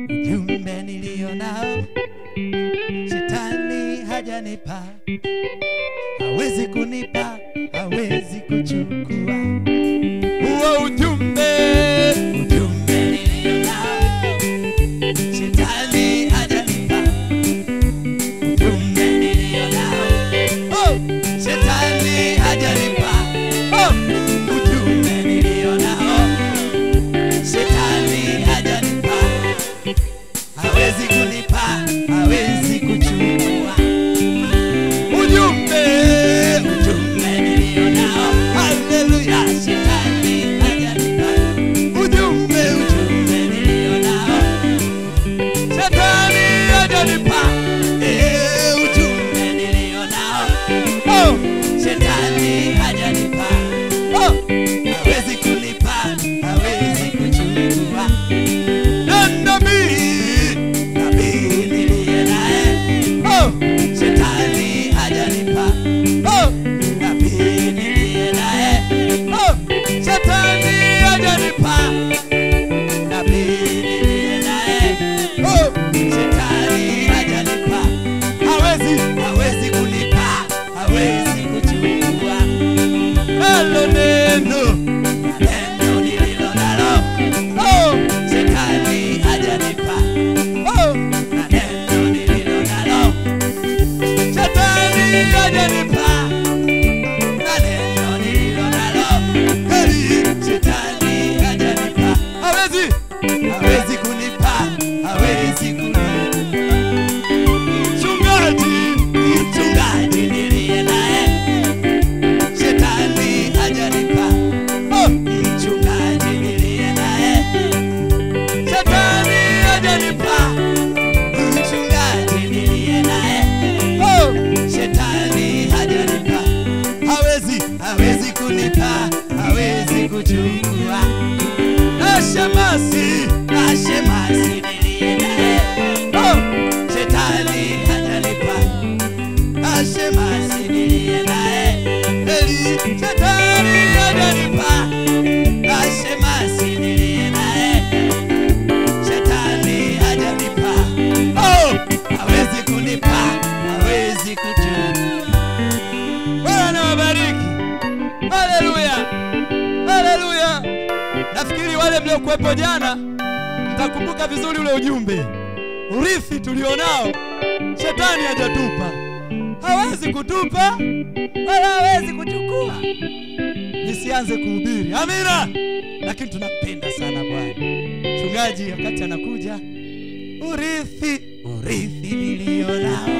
ujumbe nilio nao shetani hajanipa, hawezi kunipa, hawezi kuchukua huo ujumbe. Ujumbe nilio nao shetani hajanipa, ujumbe nilio nao oh, shetani hajanipa oh, ujumbe nilio nao shetani hajanipa hawezi kunipa, hawezi kuchukua ujumbe, ujumbe nilio nao. Haleluya, shetani hajanipa ujumbe, ujumbe nilio nao. Shetani hajanipa eh, ujumbe nilio nao. Oh, shetani hajanipa oh, hawezi kunipa, hawezi kuchukua na nabii nabii niliye naye oh, shetani hajanipa oh, nabii niliye naye oh, shetani hajanipa nabii niliye naye oh, shetani hajanipa hawezi hawezi kunipa hawezi kuchukua halo neno neno nililo nalo oh, shetani hajanipa oh, na neno nililo nalo shetani hajanipa na neno nililo nalo heri shetani hajanipa hawezi hawezi kunipa hawezi kunipa mchungaji mchungaji niliye naye shetani hajanipa oh, mchungaji niliye naye shetani hajanipa mchungaji niliye naye oh, shetani hajanipa hawezi hawezi kunipa hawezi kuchukua ashemasi ashemasi niliye naye oh, shetani hajanipa ashemasi niliye naye eli shetani hajanipa ashemasi niliye naye shetani hajanipa oh, hawezi kunipa hawezi kuchukua bwana wabariki haleluya haleluya nafikiri wale mliokuwepo jana mtakumbuka vizuri ule ujumbe urithi tulionao shetani hajatupa hawezi kutupa wala hawezi kuchukua nisianze kuhubiri amina lakini tunampenda sana bwana mchungaji wakati anakuja urithi urithi nilio nao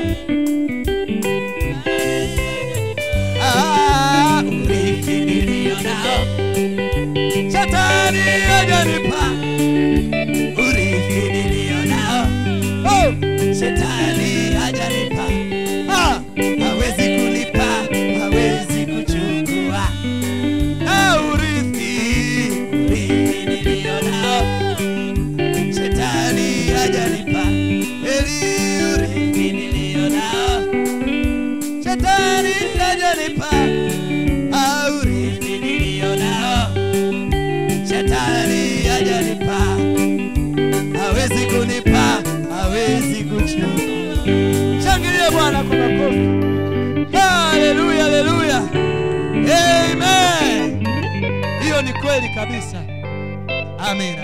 Ah, urithi nilio nao shetani hajanipa urithi nilio nao oh, shetani hajanipa ah, hawezi kunipa hawezi kuchukua ah, urithi urithi nilio nao shetani hajanipa eli urithi nilio nao shetani hajanipa ah, urithi nilio nao shetani hajanipa hawezi kunipa hawezi kuchukua shangilie bwana kwa makofi haleluya haleluya amen hiyo ni kweli kabisa amina